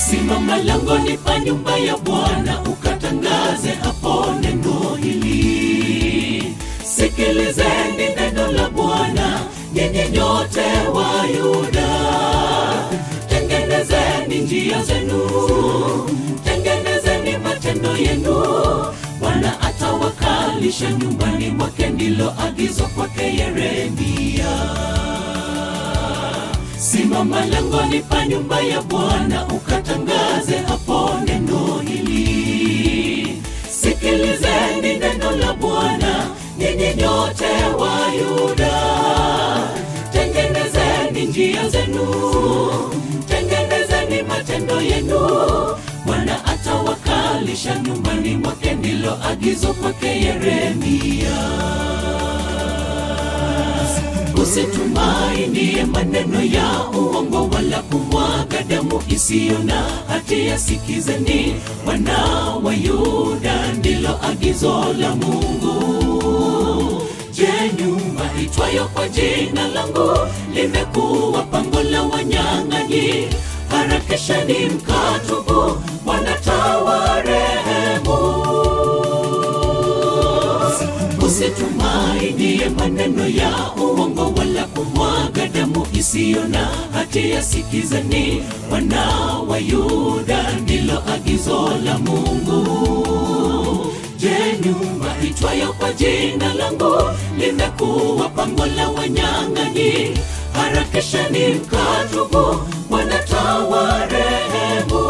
simama langoni pa nyumba ya bwana ukatangaze hapo neno hili sikilizeni neno la bwana nyinyi nyote wa yuda tengenezeni njia zenu tengenezeni matendo yenu bwana atawakalisha nyumbani mwake ndilo agizo kwake yeremia simama langoni pa nyumba ya bwana ukatangaze hapo neno hili sikilizeni neno la bwana nyinyi nyote wa yuda tengenezeni njia zenu tengenezeni matendo yenu bwana atawakalisha nyumbani mwake ndilo agizo kwake yeremia usitumainie maneno ya uongo wala kumwaga damu isiyo na hatia sikizeni wana wa yuda ndilo agizo la mungu je nyumba itwayo kwa jina langu limekuwa pango la wanyang'anyi harakishani mkatubu wanatawarehemu usitumainie maneno ya uongo wala kumwaga damu isiyo na hatia sikizeni wana wa yuda ndilo agizo la mungu je nyumba itwayo kwa jina langu limekuwa pango la wanyang'anyi harakishani mkatubu wanatawarehemu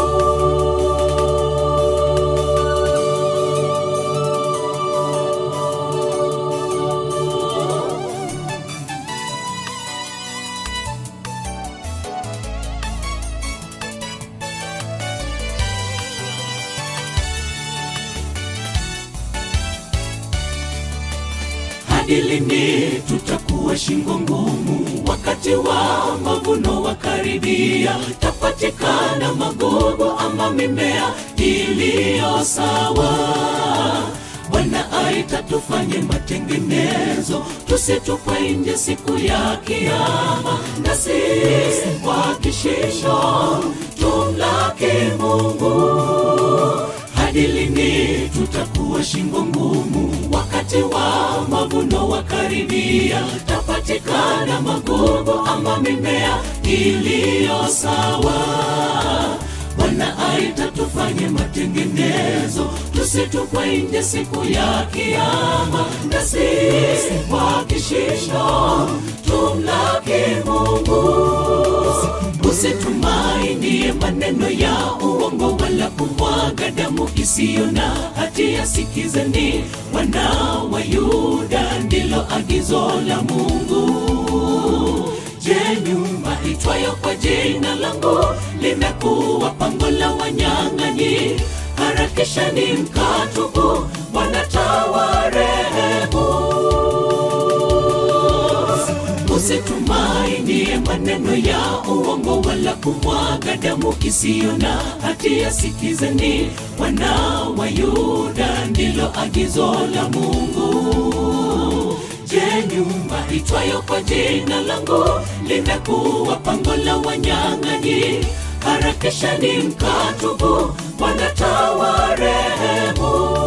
hadi lini tutakuwa shingo ngumu wakati wa mavuno wakaribia tapatikana magogo ama mimea iliyo sawa bwana aita tufanye matengenezo tusitupwe nje siku ya kiama na sisi kwa kishisho tumlaki mungu hadi lini tutakuwa shingo ngumu wakati wa mavuno wakaribia tapatikana magugu ama mimea iliyo sawa bwana aita tufanye matengenezo tusitupwe nje siku ya kiama na sisi kwa kishisho tumlaki mungu usitumainie maneno ya uongo wala kumwaga damu isiyo na hatia sikizeni wana wa yuda ndilo agizo la mungu je nyumba itwayo kwa jina langu limekuwa pango la wanyang'anyi harakishani mkatubu wanatawarehemu usitumainie maneno ya uongo wala kumwaga damu isiyo na hatia sikizeni wana wa yuda ndilo agizo la mungu je nyumba itwayo kwa jina langu limekuwa pango la wanyang'anyi harakishani mkatubu wanatawarehemu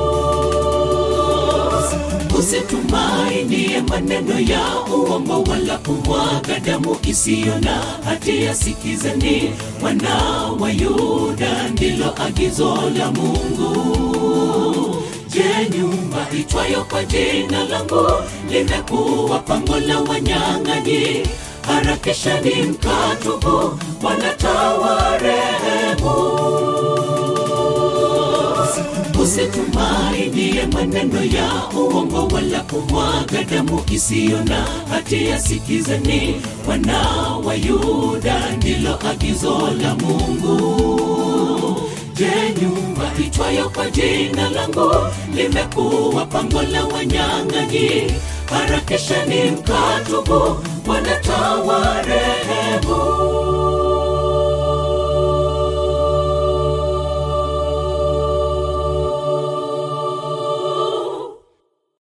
usitumainie maneno ya uongo wala kumwaga damu isiyo na hatia sikizeni wana wa yuda ndilo agizo la mungu je nyumba itwayo kwa jina langu limekuwa pango la wanyang'anyi harakishani mkatubu wanatawarehemu usitumainie maneno ya uongo wala kumwaga damu isiyo na hatia sikizeni wana wa yuda ndilo agizo la mungu je nyumba itwayo kwa jina langu limekuwa pango la wanyang'anyi harakishani mkatubu wanataware